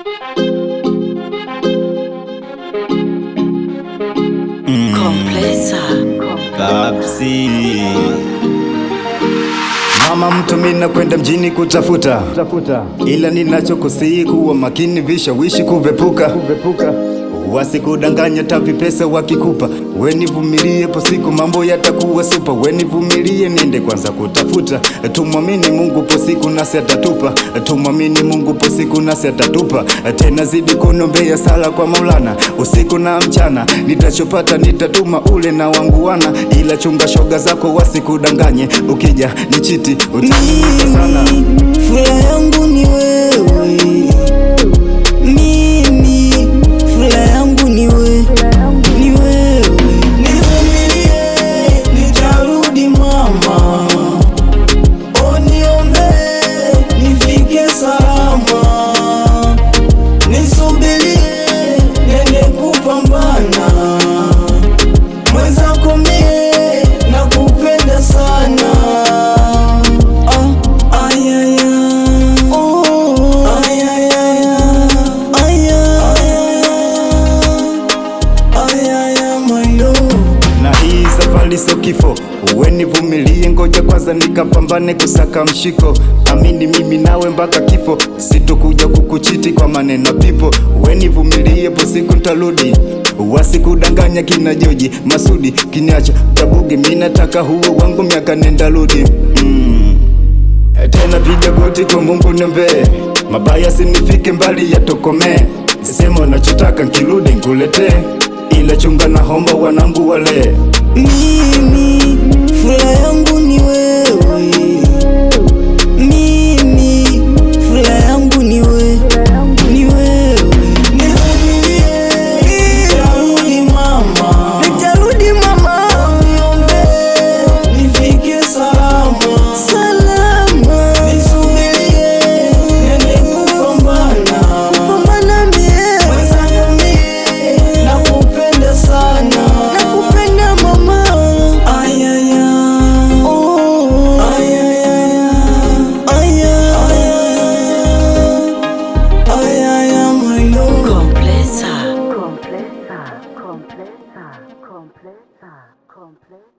Komplesa. Babsi. Mama mtu mina kwenda mjini kutafuta, ila ninachokusihi kuwa makini, vishawishi kuvepuka, wasikudanganya tavi pesa wakikupa, we nivumilie, po siku mambo yatakuwa supa, we nivumilie, niende kwanza kutafuta, tumwamini Mungu, po siku nasi atatupa, tumwamini Mungu, po siku nasi atatupa, tena zidi kunombea sala kwa Maulana, usiku na mchana, nitachopata nitatuma ule na wangu wana, ila chunga shoga zako wasikudanganye, ukija ni chiti utaumia sana. Mimi furaha yangu ni wewe, mimi furaha yangu ni wewe, ni wewe. Nivumilie, nitarudi mama, uniombe nifike salama, nisubirie nende kupambana, mwenzako mie nakupenda sana. Ah, ayaya. Oh, ayaya. Ayaya. Ayaya, my love. na hii safari sio kifo, uwe nivumilie, ngoja kwanza nikapambane kusaka mshiko. Amini mimi nawe mpaka kifo, sitokuja kukuchiti kwa maneno pipo. Uwe nivumilie, po siku ntarudi, wasikudanganya kina Joji Masudi kiniacha tabugi, mi nataka huo wangu miaka nenda rudi mm. Tena piga goti kwa Mungu niombe, mabaya sinifike mbali yatokomee. Sema unachotaka nkirudi nkuletee, ila chunga na homba wanangu wale Mimi furaha yangu ni wewe, mimi furaha yangu ni wewe, ni wewe. Nivumilie, nitarudi mama, nitarudi mama, uniombe nifike salama, salama. Nisubirie niende kupambana, kupambana mie, mwenzangu mie, nakupenda sana, nakupenda mama. Ayaya, oh, ayaya, ayaya, ayaya, my love. Komplesa. Komplesa. Komplesa. Komplesa. Komplesa.